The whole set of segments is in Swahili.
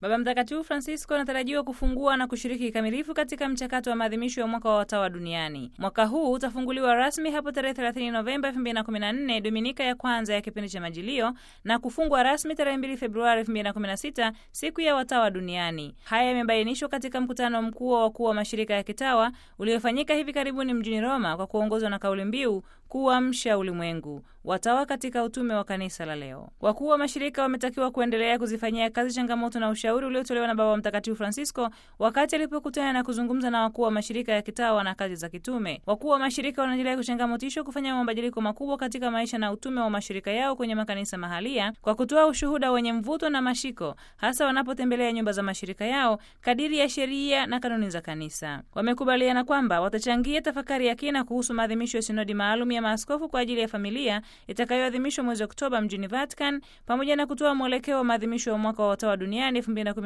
Baba Mtakatifu Francisco anatarajiwa kufungua na kushiriki kikamilifu katika mchakato wa maadhimisho ya mwaka wa watawa duniani. Mwaka huu utafunguliwa rasmi hapo tarehe 30 Novemba 2014, Dominika ya kwanza ya kipindi cha Majilio, na kufungwa rasmi tarehe 2 Februari 2016, siku ya watawa duniani. Haya yamebainishwa katika mkutano mkuu wa wakuu wa mashirika ya kitawa uliofanyika hivi karibuni mjini Roma kwa kuongozwa na kauli mbiu kuamsha ulimwengu, watawa katika utume wa kanisa la leo. Wakuu wa mashirika wametakiwa kuendelea kuzifanyia kazi changamoto na ushauri uliotolewa na Baba Mtakatifu Francisco wakati alipokutana na kuzungumza na wakuu wa mashirika ya kitawa na kazi za kitume. Wakuu wa mashirika wanaendelea kuchangamotishwa kufanya mabadiliko makubwa katika maisha na utume wa mashirika yao kwenye makanisa mahalia kwa kutoa ushuhuda wenye mvuto na mashiko, hasa wanapotembelea nyumba za mashirika yao kadiri ya sheria na kanuni za kanisa. Wamekubaliana kwamba watachangia tafakari ya kina kuhusu maadhimisho ya sinodi maalum ya maaskofu kwa ajili ya familia itakayoadhimishwa mwezi Oktoba mjini Vatican, pamoja na kutoa mwelekeo wa maadhimisho ya mwaka wa watawa duniani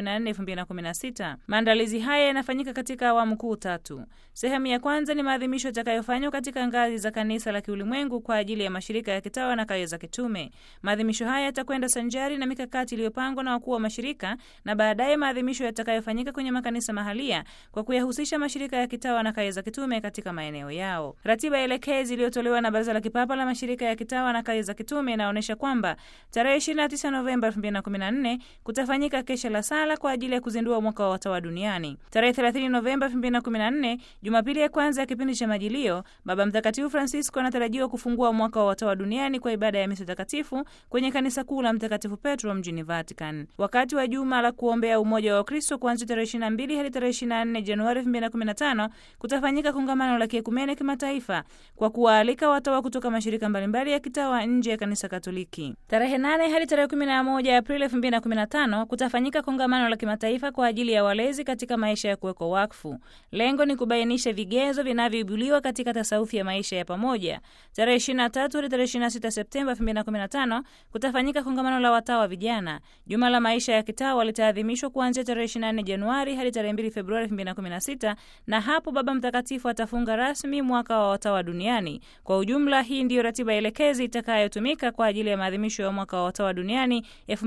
2014-2016. Maandalizi haya yanafanyika katika awamu kuu tatu. Sehemu ya kwanza ni maadhimisho yatakayofanywa katika ngazi za kanisa la kiulimwengu kwa ajili ya mashirika ya kitawa na kazi za kitume. Maadhimisho haya yatakwenda sanjari na mikakati iliyopangwa na wakuu wa mashirika na baadaye maadhimisho yatakayofanyika kwenye makanisa mahalia kwa kuyahusisha mashirika ya kitawa na kazi za kitume katika maeneo yao. Ratiba elekezi iliyotolewa na Baraza la Kipapa la Mashirika ya Kitawa na Kazi za Kitume inaonyesha kwamba tarehe 29 Novemba 2014 kutafanyika kesha la sala kwa ajili ya kuzindua mwaka wa watawa duniani. Tarehe 30 Novemba 2014, Jumapili ya kwanza ya kipindi cha Majilio, Baba Mtakatifu Francisco anatarajiwa kufungua mwaka wa watawa duniani kwa ibada ya misa takatifu kwenye kanisa kuu la Mtakatifu Petro mjini Vatican. Wakati wa juma la kuombea umoja wa Wakristo kuanzia tarehe 22 hadi tarehe 24 Januari 2015 kutafanyika kongamano la kiekumene kimataifa kwa kuwaalika watawa kutoka mashirika mbalimbali ya kitawa nje ya kanisa Katoliki. Tarehe 8 hadi tarehe 11 Aprili 2015 kutafanyika kongamano la kimataifa kwa ajili ya walezi katika maisha ya kuwekwa wakfu. Lengo ni kubainisha vigezo vinavyoibuliwa katika tasawufi ya maisha ya pamoja. Tarehe 23 hadi tarehe 26 Septemba 2015 kutafanyika kongamano la watawa vijana. Juma la maisha ya kitawa litaadhimishwa kuanzia tarehe 24 Januari hadi tarehe 2 Februari 2016 na hapo Baba Mtakatifu atafunga rasmi mwaka wa watawa duniani. Kwa ujumla, hii ndiyo ratiba elekezi itakayotumika kwa ajili ya maadhimisho ya mwaka wa watawa duniani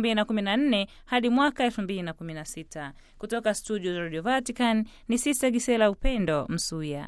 2014 hadi mwaka 2016. Kutoka studio za Radio Vatican ni Sista Gisela Upendo Msuya.